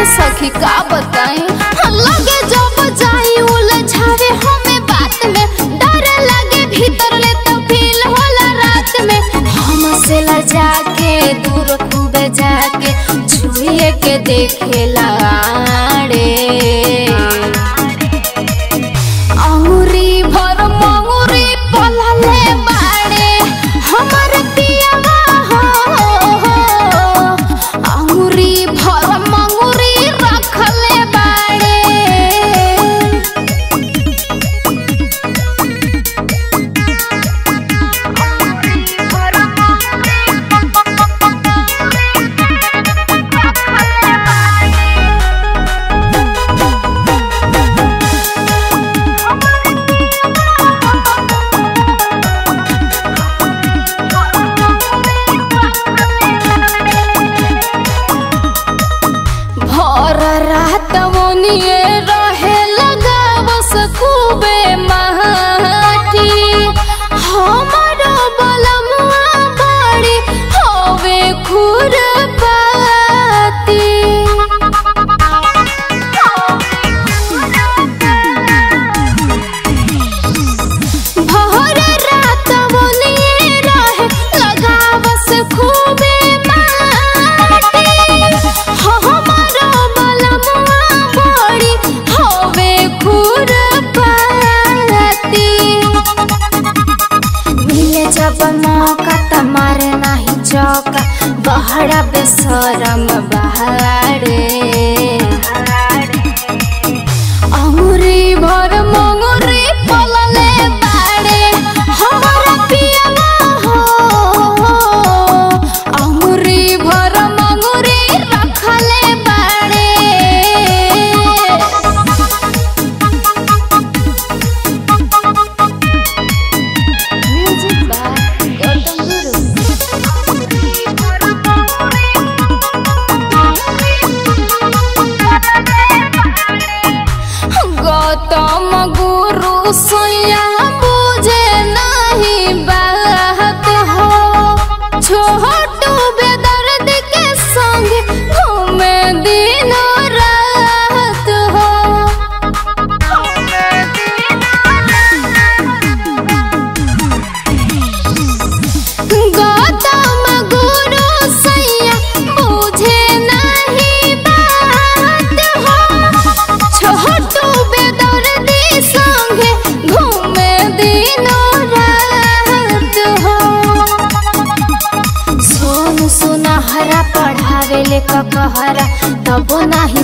सखी का बताई लगे जब जाई उलझावे हमें बात में डर लगे भीतर ले तो फील होला रात में हम से लजा के दूर खूबे जाके छुए के देखे लाड़े अंगुरी भर मंगुरी पलले बाड़े हमर पियावा हो अंगुरी भर मंगुरी रखले बाड़े भर रात मोनिए रहे लगा बस खूबे माटी हमर बलमुआ बड़ी होवे खुरपाती भर रात मोनिए रहे लगा बस खूबे माटी हमर बलमुआ बड़ी होवे खुरपाती मिले जब मौका त मारे नाही चौका बहरा बेसरम बहारे अमुरी भर मंगुरी पलले बाड़े हमारा पियावा हो अमुरी भर मंगुरी रखले बाड़े म्यूजिक बाय गौतम गुरु गौतम गुरु सोया बुझे नहीं बात हो छोटू बेदर्द के संग घूमे दिन रात हो गौतम गुरु सैया बुझे नहीं बात हो छोटू बेदर्दी संगे घूमे दिनों रात हो सोन सुनहरा पढ़ावे ले ककहरा तबो नाही